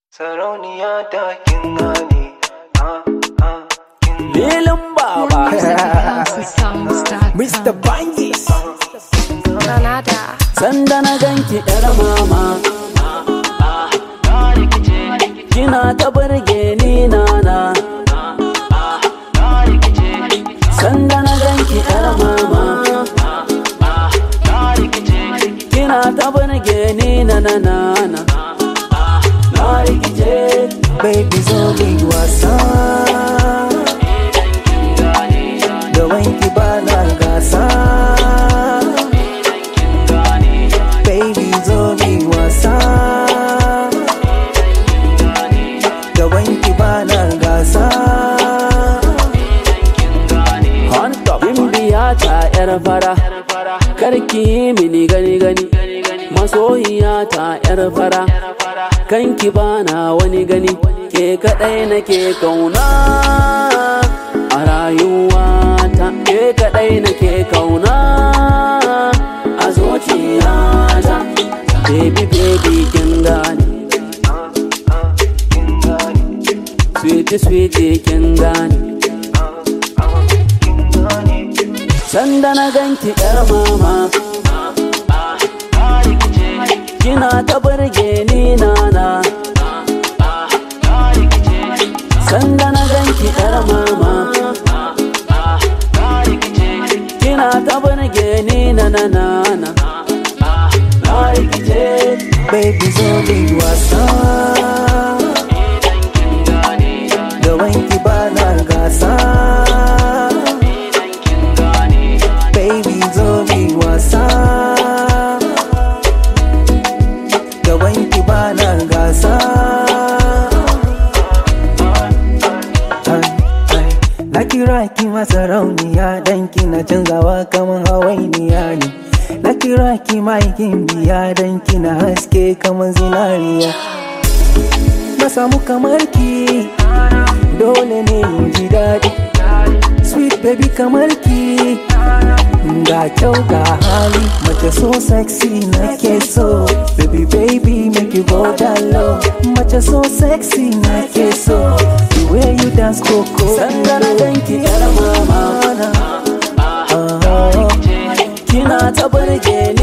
Sarauniya ta kin gane, ah, ah, kin gane. Lilin Baba, Mr. Bangis. Granada. sanda na ganki ‘yar mama. Kina ta burge ni nana. Sanda na ganki ‘yar mama. Kina ta burge ni na na na na. Na rikice, Baby zo mu yi wasa. Da wanki ba na gasa. Baby zo mu yi wasa. Da wanki ba na gasa. Hunt up. Bimbiya ta ‘yar fara. Karki yi mini gani gani. Masoyiya ta ‘yar fara. Kanki bana wani gani. Ke kaɗai nake kauna. A rayuwata. Ke kaɗai nake kauna. A zuciyata. Baby baby kin gane. Sweetie sweetie kin gane. Sanda na ganki yar mama Kina ta burge ni nana Sanda na ganki yar mama Kina ta burge ni na na na na Na rikice Baby zo mu yi wasa. Da wanki ba na gasa. Baby zo mu yi wasa. Da wanki ba na gasa. Na kira ki masarauniya dan kina canzawa kaman hawainiya ne. Na kira ki maikin biya dan kina haske kaman zinariya. Na samu kamar ki dole ne in ji daɗi. Sweet baby kamar ki ga kyau ga hali mace so sexy na ke so baby baby make you go down low mace so sexy na ke so the way you dance koko Sanda na ganki yar mama Kina ta burge